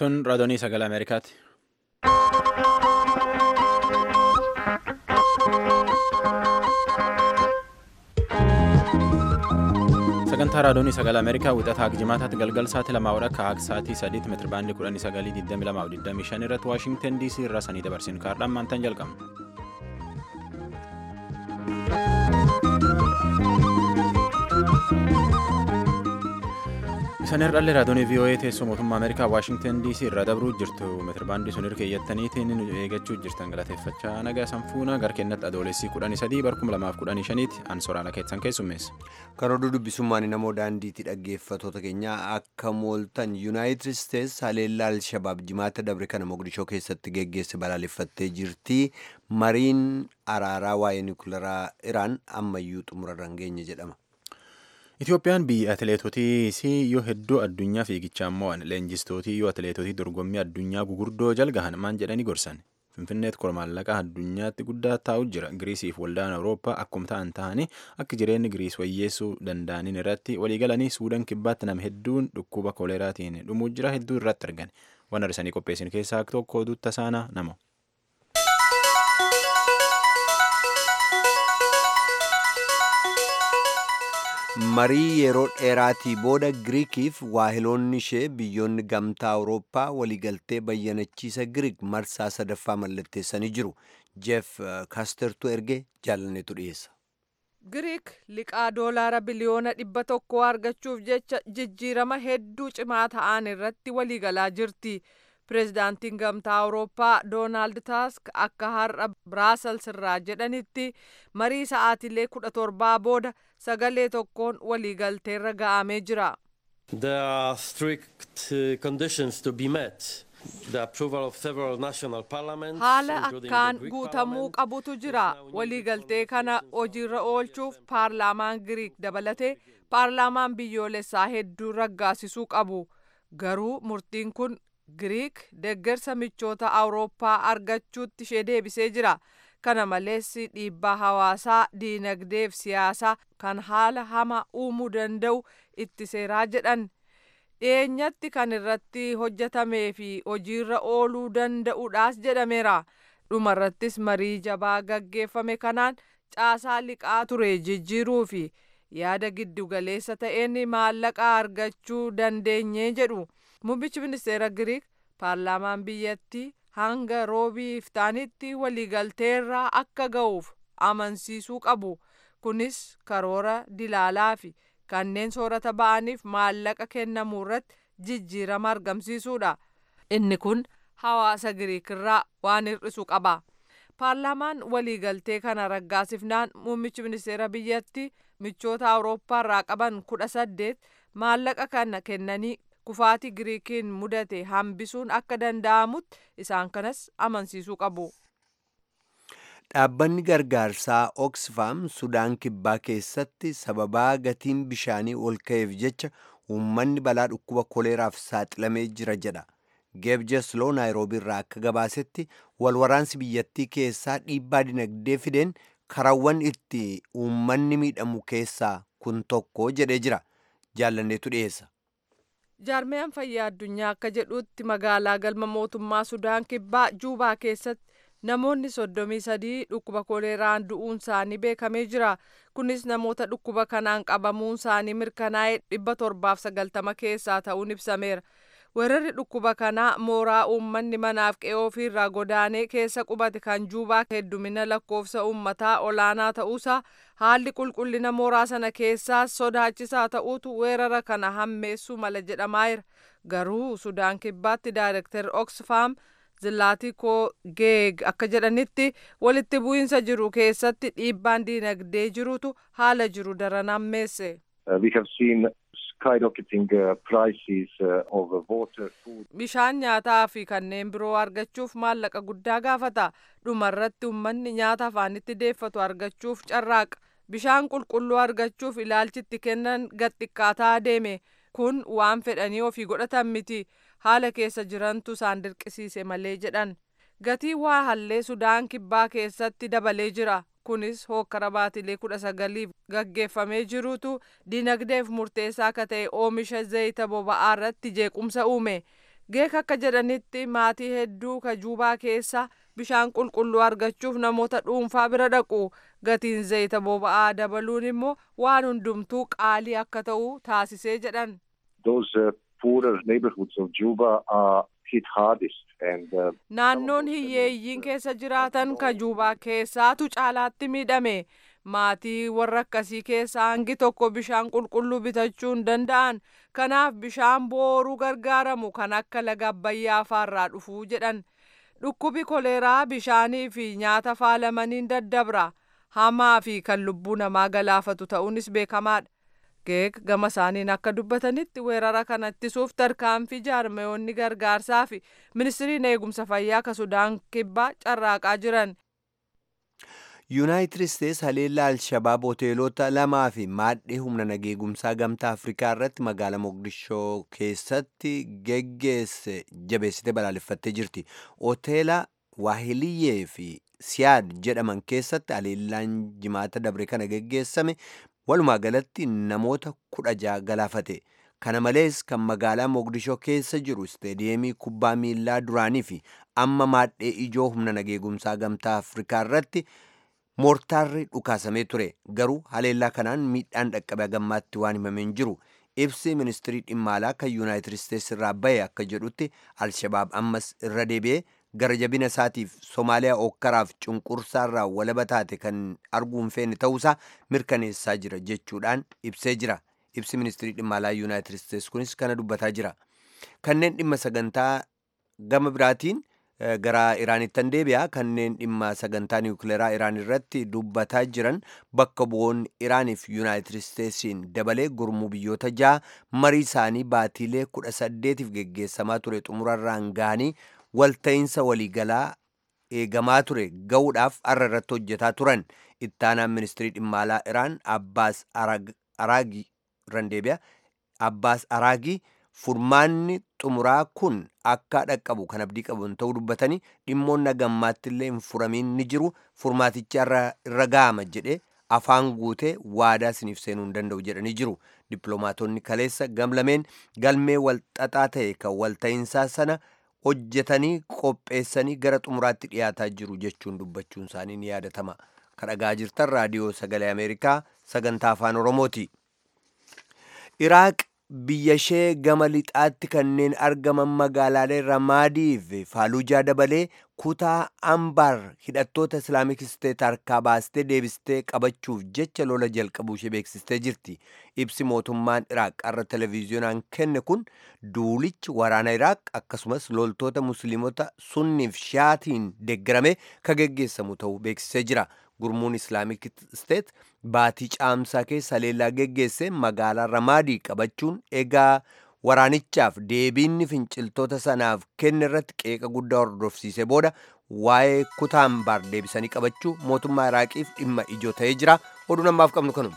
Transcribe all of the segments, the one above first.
Tun raadiyoo sagalee Ameerikaati. Sagantaa raadiyoo sagalee Ameerikaa wixataa jimaataatti galgal sa'aatii lamaa ol akka sa'aatii sadiitti meetira baandii kudhanii sagalii digdami lamaa fi digdamii shan irratti Waashingtan DC irraa sanii dabarsinu kaardhaan maantaan jalqabna. Isaan irraallee raadiyoo VOA teessoo mootummaa Ameerikaa Waashingtan DC irraa dabruu jirtu meetirbaandii sun hirkee keeyyataniitiin nu eeggachuu jirtan galateeffachaa nagaa sanfuuna gara kennatti adoolessii kudhanii sadii barkuma lamaaf kudhanii shaniiti an soraala keessan keessummeessa. Karoorri dubbisummaan namoo daandiitti dhaggeeffatoota keenyaa akka mooltan yuunaayitid isteets haleellaa alshabaab jimaata dabre kana mogadishoo keessatti geggeesse balaaleffattee jirti mariin araaraa waa'ee niwukilaraa iraan ammayyuu xumurarra hin geenye jedhama. Itoophiyaan biyya atileetotii yoo hedduu addunyaa fiigichaan mo'an leenjistootii yoo atileetotii dorgommii addunyaa gugurdoo jalgahan maan jedhanii gorsan finfinneetti kormaallaqaa addunyaatti guddaa taa'u jira giriisiif waldaan awurooppaa akkuma ta'an ta'anii akka jireenyi giriis wayyeessuu danda'aniin irratti waliigalanii suudaan kibbaatti nama hedduun dhukkuba kooleeraatiin dhumuu jira hedduu irratti argan waan arsanii qopheessin keessaa tokko duutta saanaa nama. marii yeroo dheeraatii booda giriikiif waahiloonni ishee biyyoonni gamtaa awurooppaa waliigaltee bayyanachiisa giriik marsaa sadaffaa mallatteessanii jiru jeef kaastertu erge jaalanneetu dhiyeessa. giriik liqaa doolaara biliyoona dhibba tokko argachuuf jecha jijjiirama hedduu cimaa ta'an irratti waliigalaa jirti. pireezidaantiin gamtaa awurooppaa doonaald taask akka har'a biraasels irraa jedhanitti marii sa'aatilee kudha torbaa booda sagalee tokkoon waliigalteerra ga'amee jira. There are strict conditions to be met. The approval of several national parliaments, haala including the akkaan Greek guutamuu parliament, qabutu jira waliigaltee kana hojiirra oolchuuf paarlaamaan giriik dabalatee paarlaamaan biyyoolessaa hedduu raggaasisuu qabu garuu murtiin kun giriik deeggarsa michoota awurooppaa argachuutti ishee deebisee jira kana malees dhiibbaa hawaasaa diinagdeef siyaasaa kan haala hama uumuu danda'u itti seeraa jedhan dhiyeenyatti kan irratti hojjetamee fi hojiirra ooluu danda'uudhaas jedhameera dhumarrattis marii jabaa gaggeeffame kanaan caasaa liqaa ture jijjiiruu fi yaada giddugaleessa ta'een maallaqa argachuu dandeenye jedhu muummichi ministeera giriik paarlaamaan biyyattii hanga roobii iftaanitti waliigalteerraa akka ga'uuf amansiisuu qabu kunis karoora dilaalaa fi kanneen soorata ba'aniif maallaqa kennamuu irratti jijjiirama argamsiisuudha inni kun hawaasa giriikirraa waan hir'isu qaba paarlaamaan waliigaltee kana raggaasifnaan muummichi ministeera biyyattii michoota awurooppaarraa qaban kudha saddeet maallaqa kana kennanii kufaatii giriikiin mudate hambisuun akka danda'amutti isaan kanas amansiisuu qabu. Dhaabbanni gargaarsaa Oxfam Sudaan Kibbaa keessatti sababaa gatiin bishaanii ol ka'eef jecha uummanni balaa dhukkuba koleeraaf saaxilamee jira jedha. Geebjesloo Naayiroobii irraa akka gabaasetti walwaraansi biyyattii keessaa dhiibbaa dinagdee fideen karawwan itti uummanni miidhamu keessaa kun tokko jedhee jira. Jaallanneetu dhiyeessa. jaarmiyaan fayyaa addunyaa akka jedhutti magaalaa galma mootummaa sudaan kibbaa juubaa keessatti namoonni soddomii sadii dhukkuba koleeraan du'uun isaanii beekamee jira kunis namoota dhukkuba kanaan qabamuun isaanii mirkanaa'ee dhibba torbaaf sagaltama keessaa ta'uun ibsameera weerarri dhukkuba kanaa mooraa uummanni manaaf qe'ee ofiirraa godaanee keessa qubate kan juubaa heddumina lakkoofsa uummataa olaanaa ta'uusaa haalli qulqullina mooraa sana keessaa sodaachisaa ta'uutu weerara kana hammeessuu mala jedhamaayira garuu sudaan kibbaatti daayirektar oxfam zilaatikoo geeg akka jedhanitti walitti bu'iinsa jiru keessatti dhiibbaan diinagdee jirutu haala jiru daran hammeesse. Uh, we have seen skyrocketing uh, prices uh, of uh, water, food. bishaan nyaataa fi kanneen biroo argachuuf maallaqa guddaa gaafata dhumarratti uummanni nyaata afaanitti deeffatu argachuuf carraaqa bishaan qulqulluu argachuuf ilaalchitti kennan gaxiqqaataa deeme kun waan fedhanii ofii godhatan miti haala keessa jirantu isaan dirqisiise malee jedhan gatii waa hallee sudaan kibbaa keessatti dabalee jira kunis hokkara baatilee kudha sagaliif gaggeeffamee jirutu dinagdeef murteessaa akka ta'e oomisha zayita boba'aa irratti jeequmsa uume geek akka jedhanitti maatii hedduu kajuubaa keessa bishaan qulqulluu argachuuf namoota dhuunfaa bira dhaqu gatiin zayita boba'aa dabaluun immoo waan hundumtuu qaalii akka ta'u taasisee jedhan. Those uh, poorer neighborhoods of Juba are hit hardest and uh, Naannoon hiyyeeyyiin keessa jiraatan kajuubaa keessaatu caalaatti miidhame. maatii warra akkasii keessaa hangi tokko bishaan qulqulluu bitachuu hin danda'an kanaaf bishaan booruu gargaaramu kan akka laga abbayyaa faarraa dhufuu jedhan dhukkubi koleeraa bishaanii fi nyaata faalamaniin daddabra hamaa fi kan lubbuu namaa galaafatu ta'uunis beekamaadha. geek gama isaaniin akka dubbatanitti weerara kana ittisuuf tarkaanfii jaarmayoonni gargaarsaa fi ministiriin eegumsa fayyaa ka sudaan kibbaa carraaqaa jiran. yuunaayitid isteets haleellaa alshabaab hoteelota lamaa fi maadhee humna nageegumsaa gamtaa afrikaa irratti magaalaa moqdishoo keessatti geggeesse jabeessite balaaleffattee jirti hoteela waahiliyyee fi siyaad jedhaman keessatti haleellaan jimaata dabre kana geggeessame walumaa galatti namoota kudha jaha galaafate kana malees kan magaalaa moqdishoo keessa jiru isteediyeemii kubbaa miillaa duraanii fi amma maadhee ijoo humna nageegumsaa gamtaa afrikaa irratti moortaarri dhukaasamee ture garuu haleellaa kanaan miidhaan dhaqqabe gammaatti waan himameen jiru ibsi ministirii dhimma alaa kan yuunaayitid isteets irraa bahe akka jedhutti alshabaab ammas irra deebi'ee gara jabina isaatiif soomaaliyaa ookkaraaf cunqursaarraa walaba taate kan arguu hin feene ta'uusaa mirkaneessaa jira jechuudhaan ibsee jira ibsi ministirii dhimma alaa yuunaayitid isteets kunis kana dubbataa jira kanneen dhimma sagantaa gama biraatiin gara iraanittan deebi'a kanneen dhimma sagantaa niwukileeraa iraan irratti dubbataa jiran bakka bu'oonni iraaniif yuunaayitid isteetsiin dabalee gurmuu biyyoota ja'a marii isaanii baatiilee kudha saddeetiif geggeessamaa ture xumurarraan ga'anii walta'iinsa waliigalaa eegamaa ture ga'uudhaaf arra irratti hojjetaa turan ittaanaan ministirii dhimma alaa iraan abbaas araagii irran deebi'a abbaas araagii furmaanni xumuraa kun akka dhaqqabu kan abdii qaban ta'uu dubbatanii dhimmoonni gammaatti illee hin furamiin ni jiru furmaatichi irra ga'ama jedhe afaan guutee waadaa siniif seenuu hin danda'u jedhanii jiru dippiloomaatonni kaleessa gamlameen galmee walxaxaa ta'e kan walta'iinsaa sana hojjetanii qopheessanii gara xumuraatti dhiyaataa jiru jechuun dubbachuun isaanii ni yaadatama kan dhagaa jirtan raadiyoo sagalee ameerikaa sagantaa afaan oromooti iraaq biyya ishee gama lixaatti kanneen argaman magaalaalee ramaadii fi faaluujaa dabalee kutaa ambaar hidhattoota islaamik isteet harkaa baastee deebistee qabachuuf jecha lola jalqabuu ishee beeksistee jirti ibsi mootummaan iraaq irra televiziyoonaan kenne kun duulichi waraana iraaq akkasumas loltoota musliimota sunniif shaatiin deeggarame ka geggeessamu ta'uu beeksisee jira gurmuun islaamik isteet baatii caamsaa keessa haleellaa geggeesse magaalaa ramaadii qabachuun egaa waraanichaaf deebiinni finciltoota sanaaf kenne irratti qeeqa guddaa hordofsiise booda waa'ee kutaa ambaar deebisanii qabachuu mootummaa iraaqiif dhimma ijoo ta'ee jira oduu namaaf qabnu kanuma.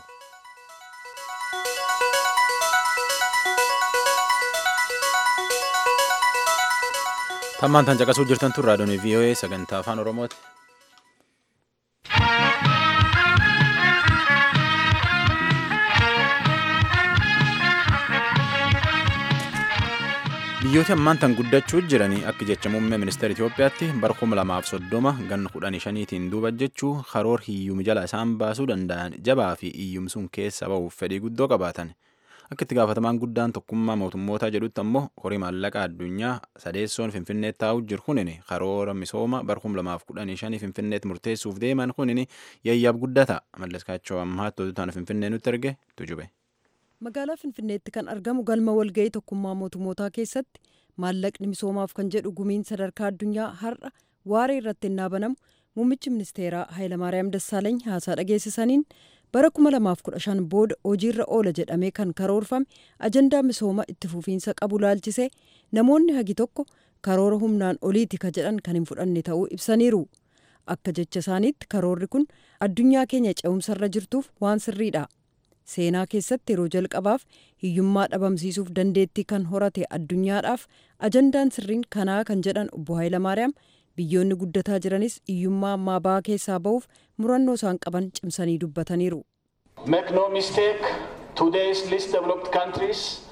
tammaan tan caqasuu jirtan tun raadiyoon vii'oo'ee sagantaa afaan oromooti. biyyooti ammaan tan guddachuu jiranii akka jecha muummee ministeera Itoophiyaatti bara kuma lamaaf soddoma ganna kudhanii shaniitiin duuba jechuu karoor hiyyuma jala isaan baasuu danda'an jabaa fi hiyyumsuun keessa ba'uuf fedhii guddoo qabaatan akka itti gaafatamaan guddaan tokkummaa mootummootaa jedhutti ammoo horii maallaqaa addunyaa sadeessoon finfinneetti taa'u jiru kunin karoora misooma bara kuma lamaaf kudhanii shanii finfinneetti murteessuuf deeman kunin yayyaaf guddata malleskaachoo ammaatti oduutaan finfinnee nutti erge tujube. magaalaa finfinneetti kan argamu galma walga'ii tokkummaa mootummootaa keessatti maallaqni misoomaaf kan jedhu gumiin sadarkaa addunyaa har'a waaree irratti innaa banamu muummichi ministeeraa hayilamaariyaam dassaalany haasaa dhageessisaniin bara 2015 booda hojiirra oola jedhamee kan karoorfame ajandaa misooma itti fufiinsa qabu laalchisee namoonni hagi tokko karoora humnaan oliiti ka jedhan kan hin fudhanne ta'uu ibsaniiru akka jecha isaaniitti karoorri kun addunyaa keenya ce'umsarra jirtuuf waan sirriidha. seenaa keessatti yeroo jalqabaaf hiyyummaa dhabamsiisuuf dandeettii kan horate addunyaadhaaf ajandaan sirriin kanaa kan jedhan obbo Hayilamaariyaam biyyoonni guddataa jiranis hiyyummaa ammaa ba'aa keessaa ba'uuf murannoo isaan qaban cimsanii dubbataniiru. Make no mistake, today's least developed countries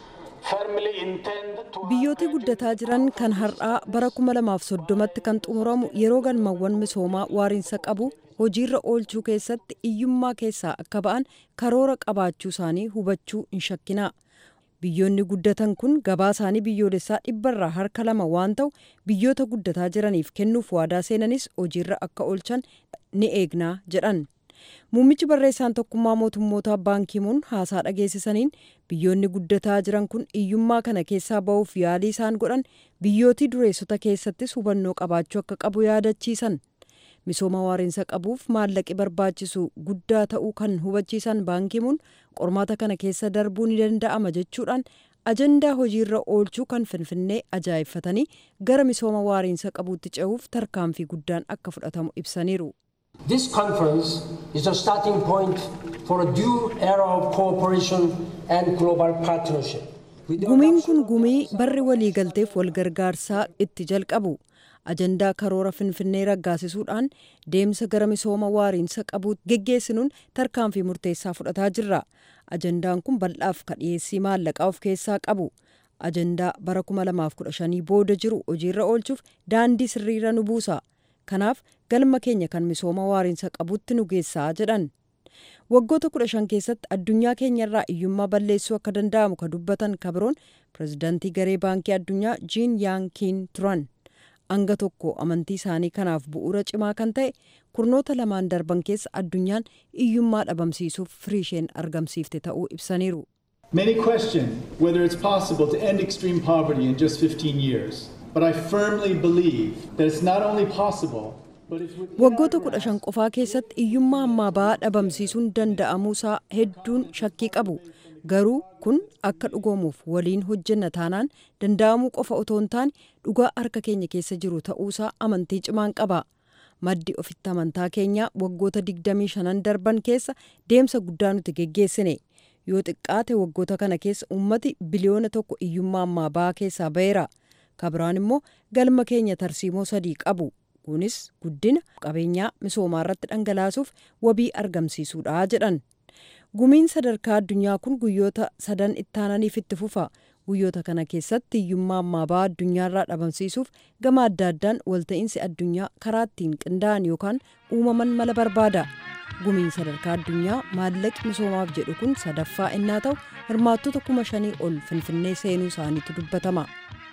biyyooti guddataa jiran kan har'aa bara 2030tti kan xumuramu yeroo galmawwan misoomaa waariinsa qabu hojiirra oolchuu keessatti iyyummaa keessaa akka ba'an karoora qabaachuu isaanii hubachuu hin shakkinaa biyyoonni guddatan kun gabaa isaanii biyyoolessaa dhibbarraa harka lama waan ta'u biyyoota guddataa jiraniif kennuuf waadaa seenanis hojiirra akka oolchan ni eegnaa jedhan muummichi barreessaan tokkummaa mootummootaa baankimuun haasaa dhageessisaniin biyyoonni guddataa jiran kun iyyummaa kana keessaa ba'uuf yaalii isaan godhan biyyootii dureessota keessattis hubannoo qabaachuu akka qabu yaadachiisan misooma waariinsa qabuuf maallaqi barbaachisu guddaa ta'uu kan hubachiisan baankimuun qormaata kana keessa darbuu ni danda'ama jechuudhaan ajandaa hojiirra oolchuu kan finfinnee ajaa'ibfatanii gara misooma waariinsa qabuutti ce'uuf tarkaanfii guddaan akka fudhatamu ibsaniiru. This conference is a starting point for a new era of cooperation and global partnership. Gumiin kun gumii barri waliigalteef walgargaarsaa itti jalqabu. ajandaa karoora finfinnee raggaasisuudhaan deemsa gara misooma waariinsa qabuu geggeessinuun tarkaanfii murteessaa fudhataa jirra ajandaan kun bal'aaf kadhiyeessii maallaqaa of keessaa qabu ajandaa bara 2015 booda jiru hojiirra oolchuuf daandii sirriira nu buusa kanaaf galma keenya kan misooma waariinsa qabutti nu geessaa jedhan waggoota 15 keessatti addunyaa keenyarraa iyyummaa balleessuu akka danda'amu ka dubbatan kabiroon pirezidaantii garee baankii addunyaa jiin yaankiin turan hanga tokko amantii isaanii kanaaf bu'uura cimaa kan ta'e kurnoota lamaan darban keessa addunyaan iyyummaa dhabamsiisuuf firiisheen argamsiifte ta'uu ibsaniiru. Many question whether it's possible to end extreme poverty in just 15 years, but I firmly believe that it's not only possible, but it's within waggoota kudha shan qofaa keessatti iyyummaa ammaa ba'aa dhabamsiisuun danda'amuusaa hedduun shakkii qabu garuu kun akka dhugoomuuf waliin hojjenna taanaan danda'amuu qofa otoo hin taane dhugaa harka keenya keessa jiru ta'uusaa amantii cimaan qaba maddi ofitti amantaa keenyaa waggoota 25 darban keessa deemsa guddaa nuti geggeessine yoo xiqqaate waggoota kana keessa ummati biliyoona tokko iyyummaa ammaa ba'aa keessaa ba'eera kabiraan immoo galma keenya tarsiimoo sadii qabu kunis guddina qabeenyaa misoomaa irratti dhangalaasuuf wabii argamsiisuudha jedhan gumiin sadarkaa addunyaa kun guyyoota sadan ittaananiif itti fufa guyyoota kana keessatti hiyyummaa ammaa ba'aa addunyaarraa dhabamsiisuuf gama adda addaan walta'iinsi addunyaa karaa ittiin qindaa'an yookaan uumaman mala barbaada gumiin sadarkaa addunyaa maallaqi misoomaaf jedhu kun sadaffaa innaa ta'u hirmaattota kuma shanii ol finfinnee seenuu isaaniitu dubbatama.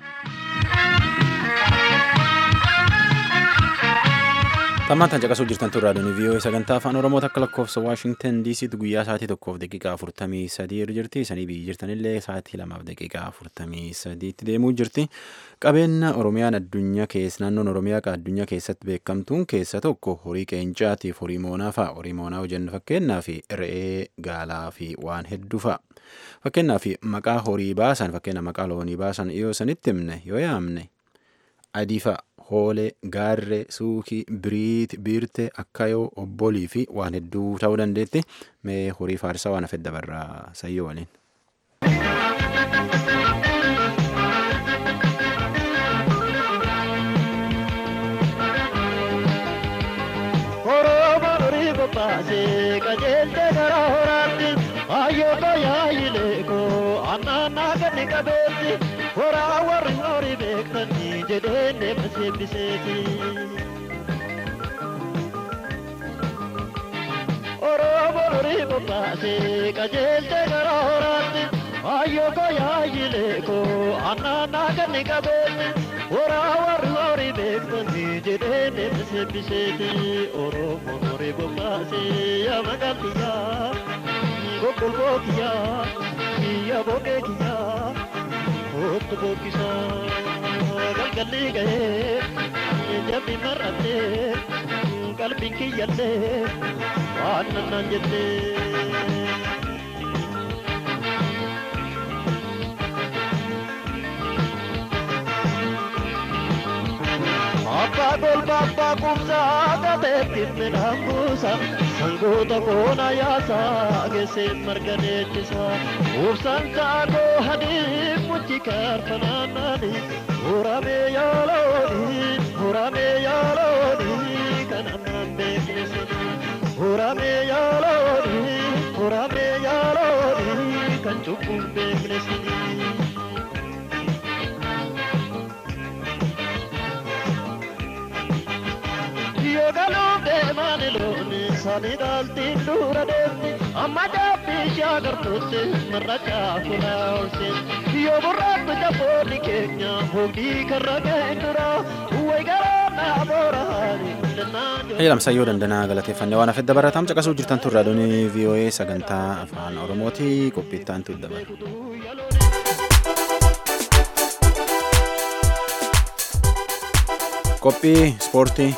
Tammaantan caqasuu jirtan turraa doonii vii'oo sagantaa afaan oromoo takka lakkoofsa waashingtan diisiitti guyyaa sa'aatii tokkoof daqiiqaa afurtamii sadii irra jirti sanii biyyi jirtanillee sa'aatii lamaaf daqiiqaa afurtamii sadiitti deemuu jirti qabeenya oromiyaan addunyaa keessa naannoon oromiyaa addunyaa keessatti beekamtuun keessa tokko horii qeencaatiif horii moonaa fa'a horii moonaa hojjennu fakkeenyaa fi re'ee gaalaa fi waan hedduu fa'a fakkeenyaa fi maqaa horii baasan fakkeenya maqaa loonii baasan yoo sanitti himne yoo yaamne adii fa'a hoolee gaarree suukii biriit biirte akkayoo obbolii fi waan hedduu ta'uu dandeetti mee horii faarsaa waan hafedda barraa sayyoo waliin. baase qajeelte gara horaatti hayyoota yaayileeko annaannaa ganni qabeetti horaa warri horii beektanii jedheen deema seebbiseeti. Oromoo horii bobbaase qajeelte gara horaatti hayyoota yaayileeko annaannaa ganni qabeetti horaa warri horii beektanii jedheen deema seebbiseeti. Oromoo horii bobbaase yaa maqaan kiyyaa gogolboo kiyyaa kiyya boqee kiyyaa hoottu bokkisaa galgalli gahee jabbi mar'attee qalbiin kiyyallee waan nannaan jettee. Abbaa golba abbaa kumsaa gateetti midhaan buusa sangoota koona yaasaa geesseen marga deechisa ubsaan kaakoo hadii muchi kaarfanaannaani muramee yaalooni muramee yaalooni kan ammaan beekne sana muramee yaalooni muramee yaalooni kan cubbuun beekne sana. Ani dhaaltiin dura deemti amma jaabbii ishee agartuutti marra caafuna oolseeti. Yoo burraatti jaboonni keenya hogdii karra ga'e dura way garaa naa booraani. Hayyalamsayyoo dandanaa galateeffannee waan hafedda baratam caqasuu jirtan turraa doonii VOA sagantaa afaan Oromooti qophiittaan tu dabala. Qophii ispoortii.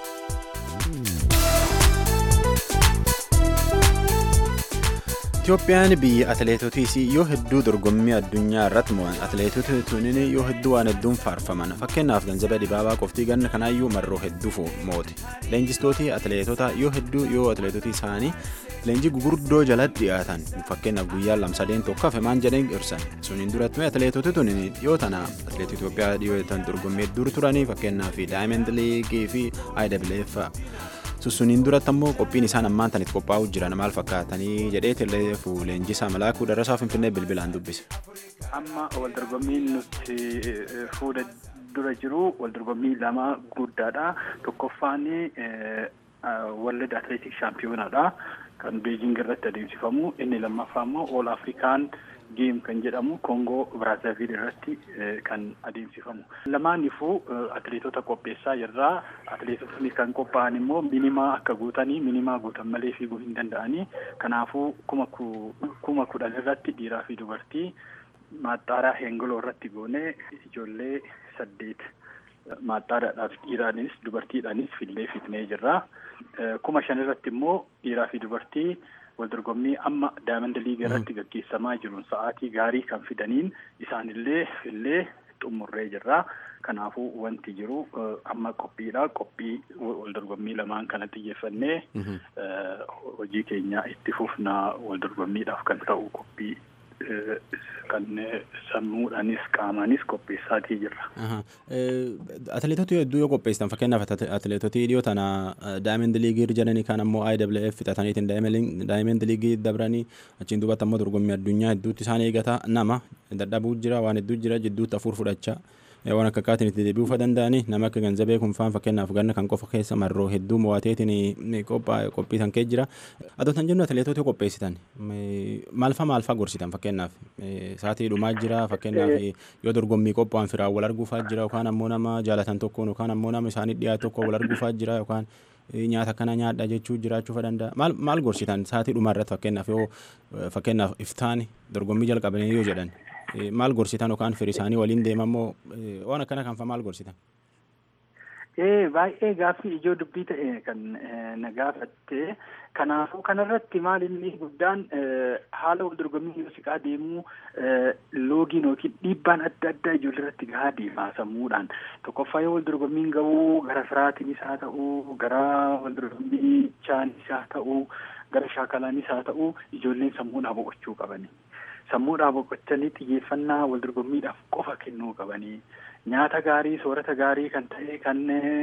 Itoophiyaan biyya atileetotiis yoo hedduu dorgommii addunyaa irratti mo'an atileetota tunin yoo hedduu waan hedduun faarfaman fakkeenyaaf ganzaba dibaabaa qoftii ganna kanaayyuu marroo hedduu mooti leenjistootii atileetota yoo hedduu yoo atileetotii isaanii leenjii gugurdoo jalatti dhiyaatan fakkeenyaaf guyyaa lamsadeen tokko hafe maan jedheen ibsan suniin duratti atileetota tunin yoo tana atileetii Itoophiyaa dhiyootan dorgommii hedduu turanii fakkeenyaaf daayimend liigii fi IWF sussuniin duratti ammoo qophiin isaan ammaan tanitti qophaa'uu jiran maal fakkaatanii jedhee leenjisaa malaakuu darasaa finfinnee bilbilaan dubbise. Amma wal dorgommiin nuti fuula dura jiru wal dorgommii lama guddaadha. Tokkoffaan World Athletic Championadha. Kan Beijing irratti adeemsifamu. Inni lammaffaa immoo All African Game kan jedhamu Kongoo Brazzaville irratti kan adeemsifamu. Lamaanifuu atileetota qopheessaa jirra. Atileetotni kan qophaa'an immoo minimaa akka guutanii minimaa guutan malee fiiguu hin danda'anii. Kanaafuu kuma kudhan irratti dhiiraa fi dubartii maaxxaaraa heengoloo irratti goonee ijoollee saddeet maaxxaadhaadhaaf dhiiraanis dubartiidhaanis fillee fitnee jirra. Kuma shan irratti immoo dhiiraa fi dubartii wal dorgommii amma daayimand liigii irratti gaggeessamaa jiruun sa'aatii gaarii kan fidaniin isaanillee fillee xumurree jirra. Kanaafuu wanti jiru amma qophiidha. Qophii wal dorgommii lamaan kana xiyyeeffannee hojii keenya itti fufnaa wal dorgommiidhaaf kan ta'u qophii kan sammuudhaanis qaamaanis qopheessaatii jirra. Atileetota hedduu yoo qopheessitan fakkeenyaaf atileetotii dhiyoo tana daayimend liigii jedhanii kan ammoo IWF fixataniitiin daayimend liigii dabranii achiin duubatti ammoo dorgommii addunyaa hedduutti isaan eegata nama dadhabuu jira waan hedduu jira jidduutti afur fudhachaa. waan akka akkaatiin itti deebi'uu danda'anii nama akka ganzabee kun faan fakkeenyaaf ganna kan qofa keessa marroo hedduu mo'ateetiin qophiisan kee jira. Adoo tan jennu atileetota qopheessitan maalfa maalfa gorsitan fakkeenyaaf sa'aatii dhumaa jira fakkeenyaaf yoo dorgommii qophaa'an firaan wal arguufaa jira yookaan ammoo nama jaalatan tokkoon yookaan ammoo nama isaanii dhiyaatu tokko wal arguufaa jira yookaan nyaata akkana nyaadha jechuu jiraachuu danda'a. Maal maal gorsitan sa'aatii dhumaa irratti fakkeenyaaf yoo fakkeenyaaf iftaan dorgommii jalqabanii yoo jedhan. maal gorsitan yookaan firii isaanii waliin deemamoo waan akkana kanfa maal gorsitan? Ee baay'ee gaaffii ijoo dubbii ta'e kan na gaafatte kanaafuu kanarratti maal inni guddaan haala wal dorgommii yoo siqaa deemuu loogiin yookiin dhiibbaan adda addaa ijoollee irratti gahaa deemaa sammuudhaan tokkoffaa yoo wal dorgommiin ga'uu gara firaatiinis haa ta'uu gara wal dorgommiichaanis haa ta'uu gara shaakalaanis haa ta'uu ijoolleen sammuudhaa boqochuu qabani. sammuudhaa boqochanii xiyyeeffannaa wal dorgommiidhaaf qofa kennuu qabanii nyaata gaarii soorata gaarii kan ta'e kan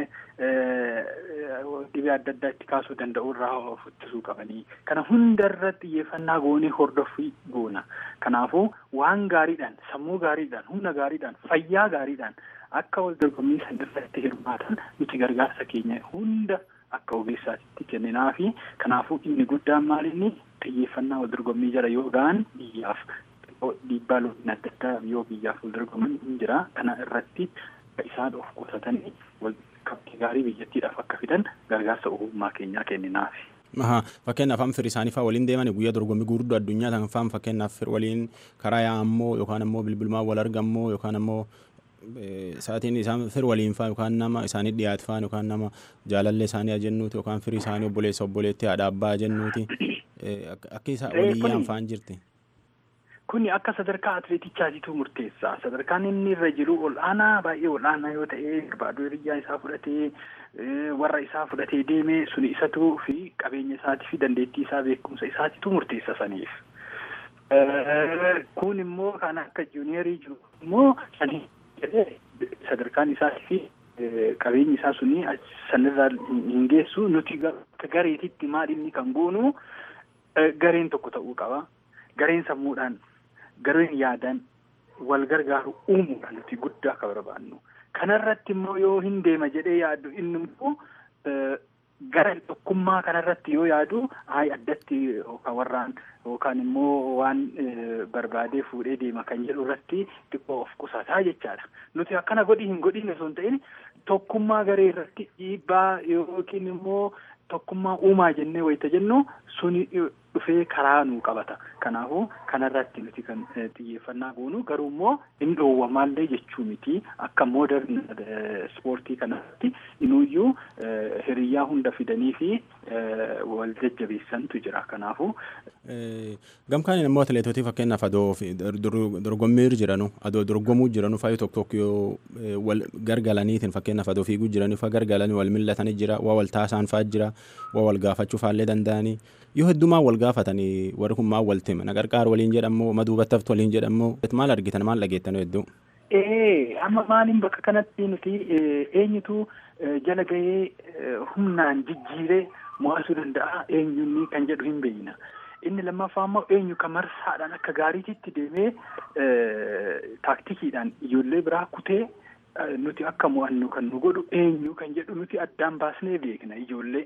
dhibee adda addaa itti kaasuu danda'u irraa of ittisuu qabanii kana hundarra xiyyeeffannaa goonee hordoffii goona kanaafuu waan gaariidhaan sammuu gaariidhaan humna gaariidhaan fayyaa gaariidhaan akka wal dorgommii san irratti hirmaatan nuti gargaarsa keenya hunda akka ogeessaatti kenninaa fi kanaafuu inni guddaan maalinni xiyyeeffannaa wal dorgommii jara yoo ga'an biyyaaf dhiibbaa loonii adda addaa yoo biyyaaf wal dorgoman hin jira kana irratti isaan of qusatanii qabxii gaarii biyyattiidhaaf akka fidan gargaarsa ogummaa keenyaa kenninaaf. Fakkeenyaaf amma firii isaanii fa'aa waliin deeman guyyaa dorgommii gurguddoo addunyaa kan fa'aan fakkeenyaaf waliin karaa yaa'ammoo yookaan ammoo bilbilumaan wal argammoo yookaan ammoo sa'aatiin isaan fir waliin faa yookaan nama isaanii dhiyaatu faan yookaan nama jaalallee isaanii ajennuuti yookaan firii isaanii obboleessa obboleetti haadha abbaa ajennuuti akka isa waliyyaan faan jirti. Kuni akka sadarkaa atileetichaatiitu murteessa. Sadarkaan inni irra jiru ol'aanaa baay'ee ol'aanaa yoo ta'e barbaaduu hiriyyaa isaa fudhatee warra isaa fudhatee deeme suni isatu fi qabeenya isaatii fi dandeettii isaa beekumsa isaatiitu murteessa saniif. Kun immoo kan akka juuniyerii jiru immoo sadarkaan isaatii fi qabeenyi isaa suni sanirraa hin geessu nuti akka gareetitti maal inni kan goonu gareen tokko ta'uu qaba. Gareen sammuudhaan gareen yaadaan wal gargaaru uumuudhaan nuti guddaa akka barbaannu. Kanarratti immoo yoo hin deema jedhee yaaddu inni immoo gara tokkummaa kanarratti yoo yaadu hayi addatti yookaan warraan yookaan immoo waan barbaadee fuudhee deema kan jedhu irratti xiqqoo of qusataa jechaadha. Nuti akkana godhi hin godhin osoo hin ta'in tokkummaa garee irratti dhiibbaa yookiin immoo tokkummaa uumaa jennee wayita jennu suni dhufee karaa nuu qabata. Kanaafuu kanarratti nuti kan xiyyeeffannaa goonu garuu immoo hin dhoowwamaallee jechuu miti akka moodern ispoortii kanatti inuuyyuu hiriyyaa hunda fidanii fi wal jajjabeessantu jira. Kanaafuu. Gamkaan immoo atileetotii fakkeenyaaf adoo dorgommii jiranu adoo dorgomuu jiranu faayi tokko tokko yoo wal gargalaniitiin fakkeenyaaf adoo fiiguu jiranii fa gargalanii wal millatanii jira waa wal taasaan fa'aa jira waa wal gaafachuu faallee danda'anii yoo heddumaa wal gaafatanii warri kun maal wal tima naqarqaar waliin jedhamoo maduubattaftu waliin jedhamoo maal argitan maal dhageettan hedduu. Ee amma maaliin bakka kanatti nuti eenyutu jala gahee humnaan jijjiiree mo'asuu danda'a eenyunni kan jedhu hin beekna. Inni lammaffaa immoo eenyu kan marsaadhaan akka gaariititti deemee taaktikiidhaan ijoollee biraa kutee nuti akka mo'annu kan nu godhu eenyu kan jedhu nuti addaan baasnee beekna ijoollee.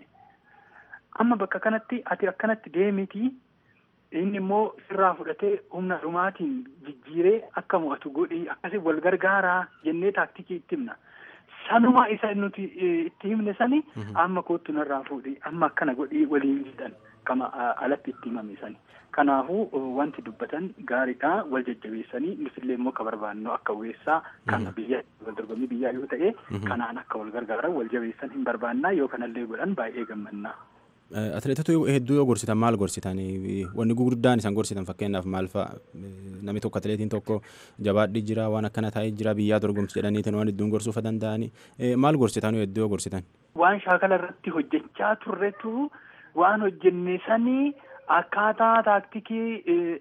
Amma bakka kanatti ati akkanatti deemiti inni immoo sirraa fudhatee humna dhumaatiin jijjiiree akka mo'atu godhi akkasii wal gargaaraa jennee taaktikii itti himna. Sanuma isa nuti itti himne sani amma kootu narraa fuudhi amma akkana godhi waliin jedhan kama alatti itti himame sani. Kanaafuu wanti dubbatan gaariidha wal jajjabeessanii nutillee immoo akka barbaannu akka weessaa kana biyya wal dorgommii biyyaa yoo ta'e kanaan akka wal gargaaran wal jabeessan hin barbaannaa yoo kanallee godhan baay'ee gammannaa. Atileetota hedduu yoo gorsitan maal gorsitan wanni gurguddaan isaan gorsitan fakkeenyaaf maal fa'a namni tokko atileetiin tokko jabaadhi jira waan akkana taa'ee jira biyyaa dorgomsi jedhaniitiin waan hedduun gorsuufa danda'anii maal gorsitan hedduu yoo gorsitan. Waan shaakala irratti hojjechaa turretu waan hojjenne sanii akkaataa taaktikii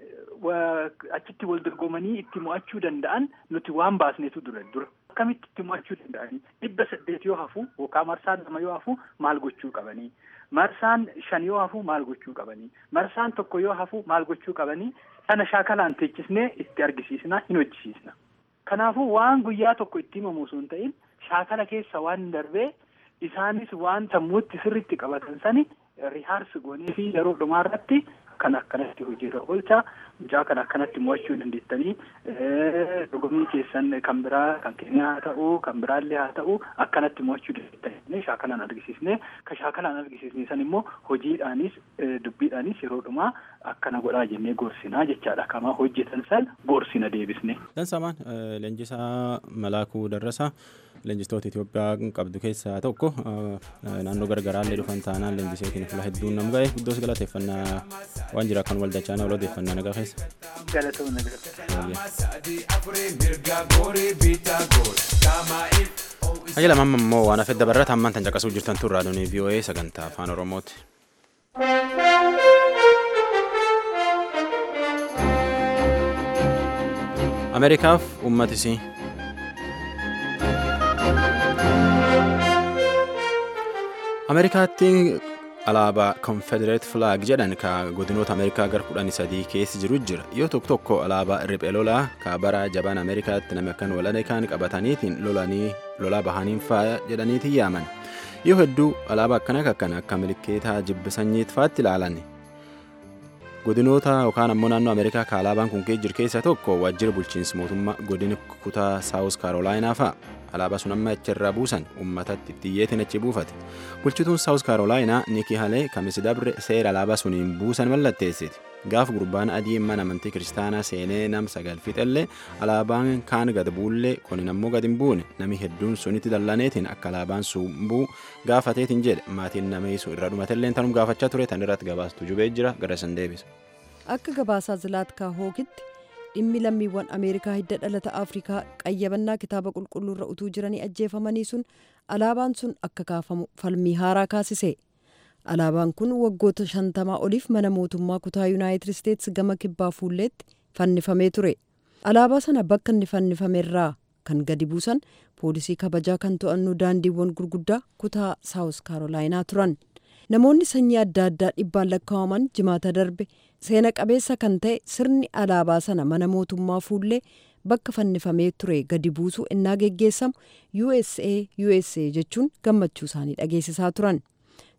achitti wal dorgomanii itti mo'achuu danda'an nuti waan baasnetu dura dura. Akkamitti itti mo'achuu danda'anii dhibba saddeet yoo hafu yookaan marsaan lama yoo hafu maal gochuu qabanii marsaan shan yoo hafu maal gochuu qabanii marsaan tokko yoo hafu maal gochuu qabanii sana shaakalaan teechisnee itti argisiisna hin hojjisiisna. Kanaafuu waan guyyaa tokko itti himamu osoo hin ta'in shaakala keessa waan darbee isaanis waan sammuutti sirriitti qabatan sani rihaarsi goonee fi yeroo dhumaa irratti kan akkanatti hojiirra oolcha mucaa kan akkanatti mo'achuu dandeettanii dorgommii keessan kan biraa kan keenya haa ta'u kan biraallee haa ta'u akkanatti mo'achuu dandeettanii shaakalaan argisiisne kan shaakalaan argisiisne san immoo hojiidhaanis dubbiidhaanis yeroo dhumaa akkana godhaa jennee gorsinaa jechaadha kama hojjetan san gorsina deebisne. Dansamaan leenjisaa Malaakuu Darrasaa leenjistoota Itoophiyaa qabdu keessaa tokko naannoo gargaraallee dhufan taanaan leenjiseetiin fuula hedduun nam ga'e guddoos galateeffannaa waan jira kan waldachaan ol odeeffannaa nagaa keessa. Galatoomna Ajala mamma immoo waan hafedda barraata ammaan tan caqasuu jirtan tun raadiyoonii VOA sagantaa afaan Oromooti. Ameerikaaf uummatisii. Ameerikaatti alaabaa konfedereet flaag jedhan ka godinoota ameerikaa gar kudhanii sadii keessa jiru jira yoo tokko tokko alaabaa riphee lolaa ka bara jabaan ameerikaatti namni akkan walane kaan qabataniitiin lolanii lolaa bahaniin faaya jedhaniitiin yaaman yoo hedduu alaabaa akkana akkana akka milikeetaa jibbisanyiit faatti ilaalan godinoota yookaan ammoo naannoo ameerikaa ka alaabaan kun jiru keessa tokko waajjira bulchiinsa mootummaa godina kutaa saawus kaarolaayinaa fa'a alaabaa sun amma achirraa buusan uummatatti xiyyeetiin achi buufate bulchituun saawus kaarolaayinaa nikii halee kamisi dabre seera alaabaa suniin buusan mallatteessiti gaaf gurbaan adii mana amantii kiristaanaa seenee nam sagal fixellee alaabaan kaan gad buullee kunin ammoo gad hin buune nami hedduun sunitti dallaneetiin akka alaabaan sun buu gaafateetiin jedhe maatiin nama isu irra dhumatelleen tanum gaafachaa ture tan irratti gabaastu jubee jira gara san deebisa. Akka gabaasaa zilaatkaa hookitti dhimmi lammiiwwan ameerikaa hidda dhalata afrikaa qayyabannaa kitaaba qulqulluurra utuu jiranii ajjeefamanii sun alaabaan sun akka kaafamu falmii haaraa kaasise alaabaan kun waggoota shantamaa oliif mana mootummaa kutaa yuunaayitid isteetsi gama kibbaa fuulleetti fannifamee ture alaabaa sana bakka inni fannifamerraa kan gadi buusan poolisii kabajaa kan to'annu daandiiwwan gurguddaa kutaa saawus kaarolaayinaa turan namoonni sanyii adda addaa dhibbaan lakkaa'aman jimaata darbe seena qabeessa kan ta'e sirni alaabaa sana mana mootummaa fuullee bakka fannifamee ture gadi buusuu innaa geggeessamu usa usa jechuun gammachuu isaanii dhageessisaa turan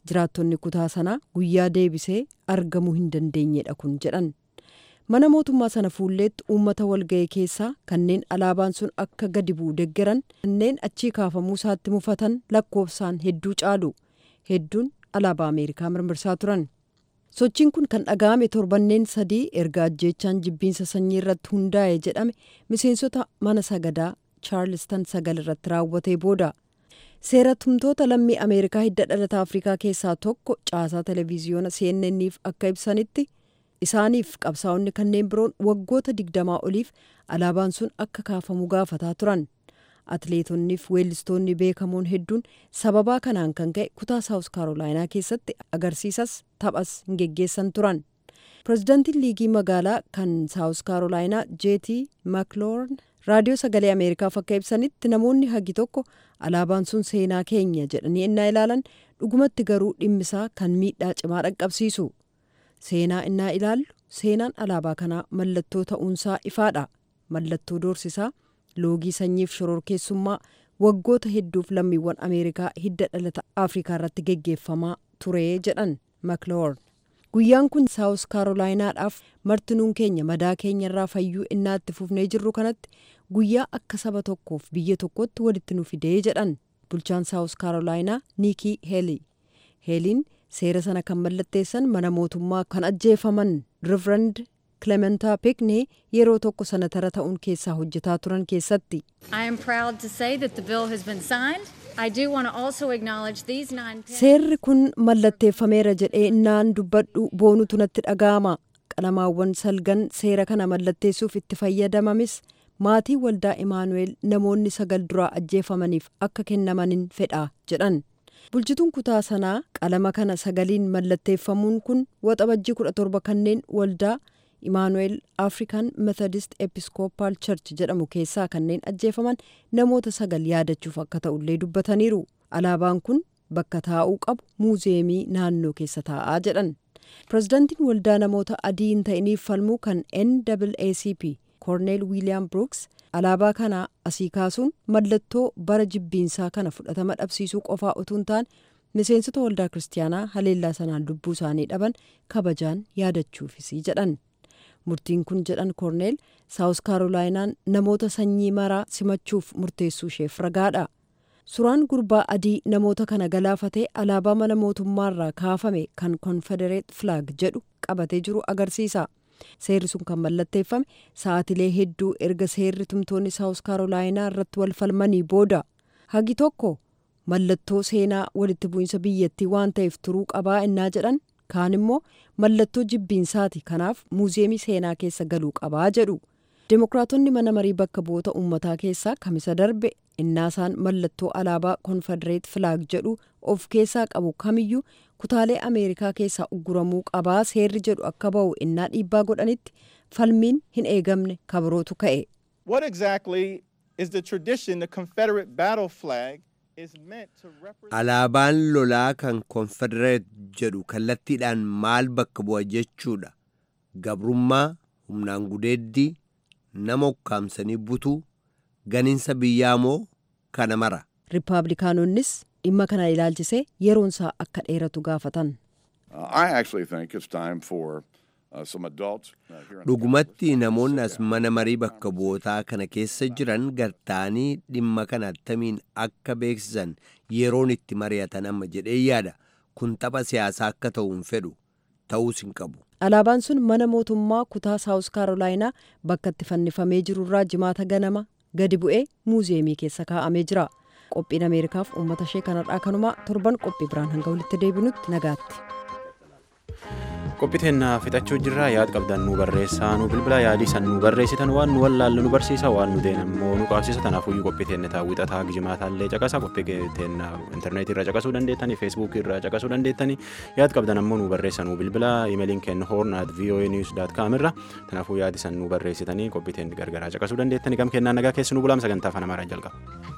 jiraattonni kutaa sanaa guyyaa deebisee argamuu hin dandeenyedha kun jedhan. mana mootummaa sana fuulleetti uummata walga'e keessaa kanneen alaabaan sun akka gadi bu'u deggeran kanneen achii kaafamuu isaatti mufatan lakkoofsaan hedduu caalu hedduun alaabaa ameerikaa mirmirsaa turan sochiin kun kan dhaga'ame torbanneen sadii erga ajjeechaan jibbiinsa sanyii irratti hundaa'e jedhame miseensota mana sagadaa chaarlistan sagal irratti raawwatee booda seeratumtoota lammii ameerikaa hidda dhalata afrikaa keessaa tokko caasaa televiziyoona cnnniif akka ibsanitti isaaniif qabsaa'onni kanneen biroon waggoota digdamaa oliif alaabaan sun akka kaafamu gaafataa turan atleetonniif weellistoonni beekamoon hedduun sababaa kanaan kan ka'e kutaa saawus kaarolaayinaa keessatti agarsiisas taphas hin geggeessan turan pirezidaantiin liigii magaalaa kan saawus kaarolaayinaa jeetii makloorn raadiyoo sagalee ameerikaaf akka ibsanitti namoonni hagi tokko alaabaan sun seenaa keenya jedhanii innaa ilaalan dhugumatti garuu dhimmisaa kan miidhaa cimaa dhaqqabsiisu seenaa innaa ilaallu seenaan alaabaa kanaa mallattoo ta'uunsaa ifaadha mallattoo doorsisaa loogii sanyiif shororkeessummaa waggoota hedduuf lammiiwwan ameerikaa hidda dhalata afrikaa irratti geggeeffamaa ture jedhan makloorn guyyaan kun saawus kaarolaayinaadhaaf martinuun keenya madaa keenya irraa fayyuu innaa itti fufnee jirru kanatti guyyaa akka saba tokkoof biyya tokkotti walitti nu fidee jedhan bulchaan saawus kaarolaayinaa niikii heelii heeliin seera sana kan mallatteessan mana mootummaa kan ajjeefaman riverand Clementaa Pickney yeroo tokko sanatara ta'uun keessaa hojjetaa turan keessatti. I am proud to say that the bill has been signed. I do want to also acknowledge these nine Seerri kun mallatteeffameera jedhee innaan dubbadhu boonutu natti dhaga'ama. Qalamaawwan salgan seera kana mallatteessuuf itti fayyadamamis maatii waldaa Imaanuweel namoonni sagal duraa ajjeefamaniif akka kennamanin fedha jedhan. bulchituun kutaa sanaa qalama kana sagaliin mallatteeffamuun kun waxabajjii kudha torba kanneen waldaa imaanuweel african methodist episcopal church jedhamu keessaa kanneen ajjeefaman namoota sagal yaadachuuf akka ta'ullee dubbataniiru alaabaan kun bakka taa'uu qabu muuzeemii naannoo keessa taa'aa jedhan pirezidaantiin waldaa namoota adii hin ta'iniif falmuu kan NAACP koorneel wiiliyaam brooks alaabaa kana asii kaasuun mallattoo bara jibbiinsaa kana fudhatama dhabsiisuu qofaa utuu hin taane miseensota waldaa kiristaanaa haleellaa sanaan lubbuu isaanii dhaban kabajaan yaadachuufisii jedhan murtiin kun jedhan koorneel saawus kaarolaayinaan namoota sanyii maraa simachuuf murteessuu isheef ragaadha suuraan gurbaa adii namoota kana galaafatee alaabaa mana mootummaarraa kaafame kan konfedereet flaag jedhu qabatee jiru agarsiisa. seerri sun kan mallatteeffame sa'atilee hedduu erga seerri tumtoonni saawus kaarolaayinaa irratti wal falmanii booda hagi tokko mallattoo seenaa walitti bu'iinsa biyyattii waan ta'eef turuu qabaa innaa jedhan kaan immoo mallattoo jibbiinsaati kanaaf muuzeemii seenaa keessa galuu qabaa jedhu Dimookiraatonni mana marii bakka bu'oota uummataa keessaa kamisa darbe innaasaan mallattoo alaabaa konfedereet filaag jedhu of keessaa qabu kamiyyuu kutaalee ameerikaa keessaa ugguramuu qabaa seerri jedhu akka ba'u innaa dhiibbaa godhanitti falmiin hin eegamne kabirootu ka'e. What exactly is the tradition the Confederate battle flag is meant to represent? Alaabaan lolaa kan konfedereet jedhu kallattiidhaan maal bakka bu'a jechuudha. Gabrummaa, humnaan gudeeddii, nama ukkaamsanii butuu, ganiinsa biyyaa moo kana mara. Rippaabilikaanonnis dhimma kana ilaalchisee yeroonsaa akka dheeratu gaafatan. Uh, I actually think it's time for uh, some adults uh, here in Dhugumatti namoonni as mana marii bakka bu'ootaa kana keessa jiran gartaanii dhimma kana attamiin akka beeksisan yeroon itti mari'atan amma jedhee yaada. Kun tapha siyaasaa akka ta'u hin fedhu ta'uus hin qabu. Alaabaan sun mana mootummaa kutaa saawus kaarolaayinaa bakka itti fannifamee jirurraa jimaata ganama gadi bu'ee muuzeemii keessa kaa'amee jira. Qophiin Ameerikaaf uummata ishee kanarraa kanumaa torban qophii biraan hanga walitti deebinutti nagaatti. qophiteenna fixachuu jirra yaad qabdan nu barreessaa nu bilbila yaadii san nu barreessitan waan nu wallaallu nu barsiisa waan nu deen immoo nu qaabsisa tanaafuyyuu qophiteenne taawwixataa gijimaatallee caqasa qophiteenna intarneetii irra caqasuu dandeettanii feesbuukii irra caqasuu dandeettanii yaad qabdan ammoo nu barreessa nu bilbila imeeliin kennu hoorn at voa news daat kaam irra tanaafuu yaadi san nu barreessitanii qophiteenni gargaraa caqasuu dandeettanii gam kennaa nagaa keessi nu bulaam sagantaa afaan amaaraa jalqaba.